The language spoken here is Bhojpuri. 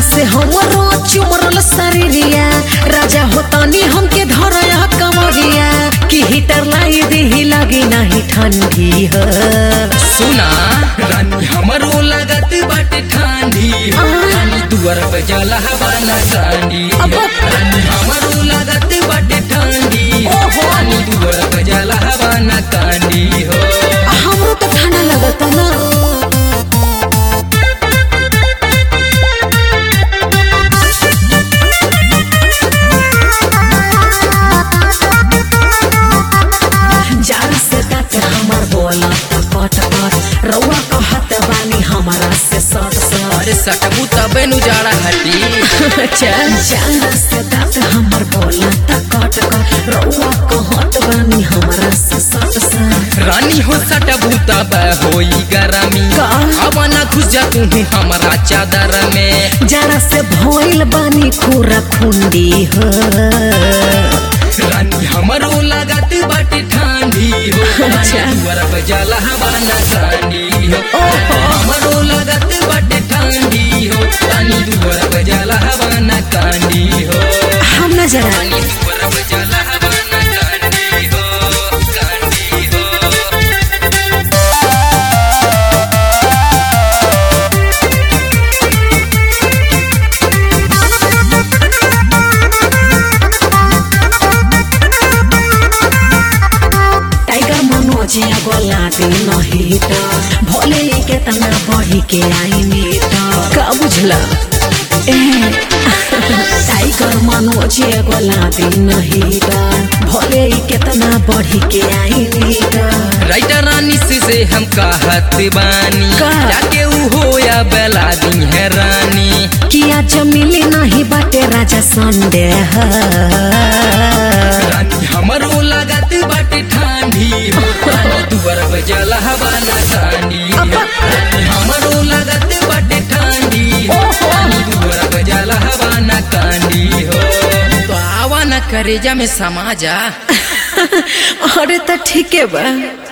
से हमरो चुमरल शरीरिया राजा होतानी हमके धरया कमरिया कि हीटर लाई देही लगी नहीं ठंडी ह सुना रानी हमरो लागत बाटे ठंडी हो रानी दुआर पे जला हवाला कांडी हो अब- रानी हमरो लागत बाटे ठंडी हो ओहो। रानी दुआर पे जला हवाला कांडी हो हमरो तो ठंडा लगता ना जार से काट हमर बोला कट कट रउआ कहत बानी हमारा से सट सट अरे सटबू तबे नु जाड़ा हटी चल जार से काट हमर बोला कट कट रउआ कहत बानी हमारा से सट सट रानी हो सटबू तब होई गरमी का? अब ना घुस जा तू हमारा चादर में जरा से भइल बानी खुरा खुंडी हो रानी हमरो लागत बाटे ठंडी हो अच्छा। रानी दुआर पे जला हवाला कांडी हो ओहो। हमरो लागत बाटे ठंडी हो रानी दुआर पे जला हवाला कांडी हो हम न जरा रानी दुआर पे जला हवाला कांडी हो कांडी हो टाइगर मनोज गोला दे नहीं तो भोले के तना बढ़ी के आई मीट का बुझला ए, टाइगर मनोज गोला दे नहीं तो भोले के तना बढ़ी के आई मीट राइटर रानी से, से हम कहत बानी का? जाके ऊ होया बेला दी है रानी किया जमीली नहीं बाटे राजा संडे है रानी हमरो लागत बाटे ठंडी हो रानी दुआर पे जला हवाला कांडी हो रानी हमरो लागत बाटे ठंडी हो रानी दुआर पे जला हवाला कांडी हो तो आवा न करेजा में समाजा अरे तो ठीक है बा